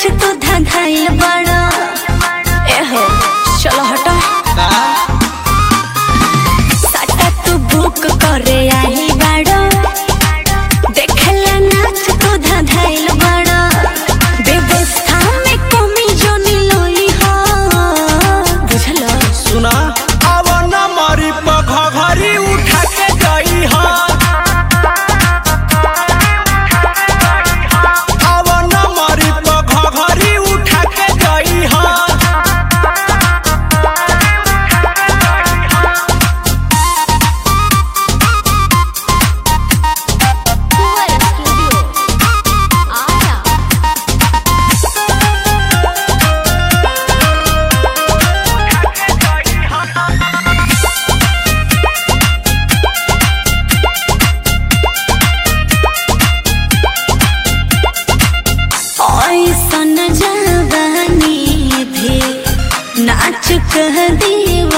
तू धधाइल बड़ा एहो चलो हटो साटा तू बुक करे आई बड़ा देखला नाच तू धधाइल बड़ा व्यवस्था में कमी जो निलोई हो बुझलो सुना अब न मरी पघरी उठा के गई हा अब न मरी पघरी उठा के गई हा ऐसन जवानी भी नाच कह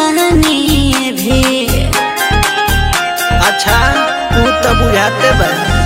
दीवानी भी अच्छा तू तो बुझाते बा